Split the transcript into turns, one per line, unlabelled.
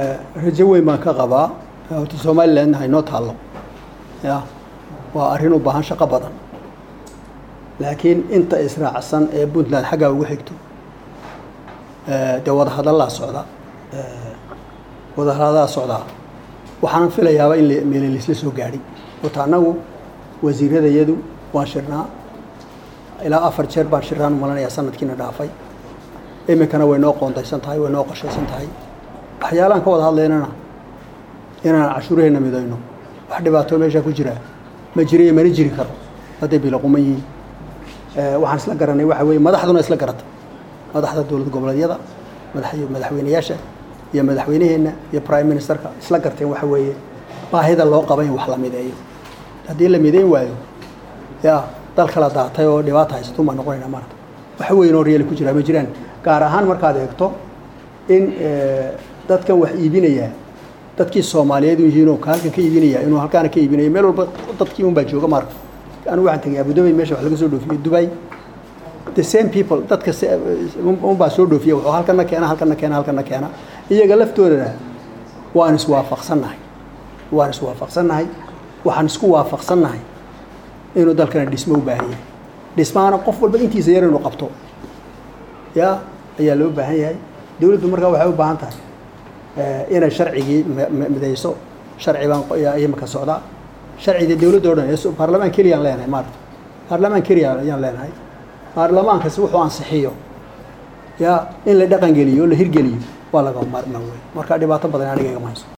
rajo weyn baan ka qabaa horta somalilandna haynoo taallo ya waa arrin u baahan shaqo badan laakiin inta israacsan ee puntland xaggaa ugu xigto dee wadahadallaa socda wadahadallaa socdaa waxaan filayaaba in meele laisla soo gaadhay horta annagu wasiiradayadu waan shirnaa ilaa afar jeer baan shirnaan umalanayaa sanadkiina dhaafay iminkana way noo qoondaysan tahay way noo qorshaysan tahay waxyaalaan ka wada hadlaynana inaan cashuuraheenna midayno wax dhibaato meeshaa ku jiraa ma jiriyo mana jiri karo hadday biloquman yihiin waxaan isla garanay waxa weeye madaxduna isla garata madaxda dowlad goboleedyada madax madaxweyneyaasha iyo madaxweyneheenna iyo prime ministerka isla garteen waxa weeye baahida loo qaba in wax la mideeyo haddii la midayn waayo ya dal kala daatay oo dhibaata haysatun baan noqonayna maarata wax weyn oo reeli ku jiraa ma jiraan gaar ahaan markaad eegto in dadkan wax iibinaya dadkii soomaaliyeed u yihiinoo halkan ka iibinaya inuu halkaana ka iibinayo meel walba dadkii un baa jooga maarka anigu waxaan tegay abudabay meesha wax laga soo dhoofiyo dubai the same people dadka un baa soo dhoofiya wuxuu halkana keena halkana keena halkana keena iyaga laftoodana waan iswaafaqsannahay waan iswaafaqsannahay waxaan isku waafaqsannahay inuu dalkana dhismo u baahan yahay dhismahana qof walba intiisa yar inuu qabto ya ayaa loo baahan yahay dowladdu markaa waxay u baahan tahay inay sharcigii midayso sharci baan imika socdaa sharciga dowladda o dhan baarlamaan keliya aan leenahay maarata baarlamaan keliya ayaan leenahay baarlamaankasi wuxuu ansixiyo ya in la dhaqan geliyo o la hirgeliyo waa laga maarmaan wey marka dhibaato badan aniga igama hayso